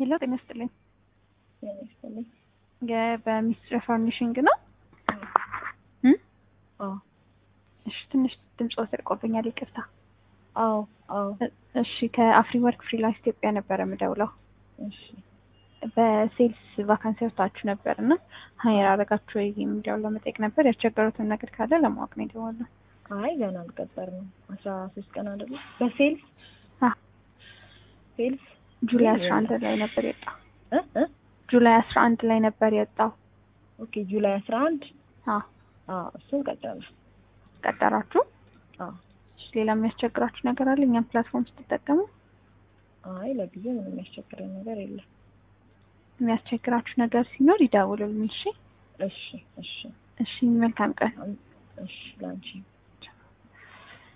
ሄሎ ጤና ይስጥልኝ። ጤና ይስጥልኝ። በሚስትር ፈርኒሽንግ ነው? አዎ እሺ፣ ትንሽ ድምፅ ወስርቆብኛል፣ ይቅርታ። አዎ አዎ። እሺ፣ ከአፍሪ ወርክ ፍሪላንስ ኢትዮጵያ ነበረ የምደውለው። እሺ በሴልስ ቫካንሲ ወጥታችሁ ነበር እና ሀይር አደረጋችሁ ወይ የሚለውን ለመጠየቅ ነበር። ያስቸገሩትን ነገር ካለ ለማወቅ ነው የደወልነው። አይ ገና አልቀጠርንም። አስራ ሶስት ቀን አይደለም በሴልስ አ ሴልስ ጁላይ አስራ አንድ ላይ ነበር የወጣው። እ እ ጁላይ አስራ አንድ ላይ ነበር የወጣው። ኦኬ ጁላይ አስራ አንድ አዎ አዎ እሱን ቀጠርን። ቀጠራችሁ? አዎ እሺ፣ ሌላ የሚያስቸግራችሁ ነገር አለ? እኛም ፕላትፎርም ስትጠቀሙ አይ ለጊዜው ምንም የሚያስቸግረን ነገር የለም። የሚያስቸግራችሁ ነገር ሲኖር ይደውሉልን። እሺ እሺ እሺ እሺ፣ መልካም ቀን። እሺ ላንቺ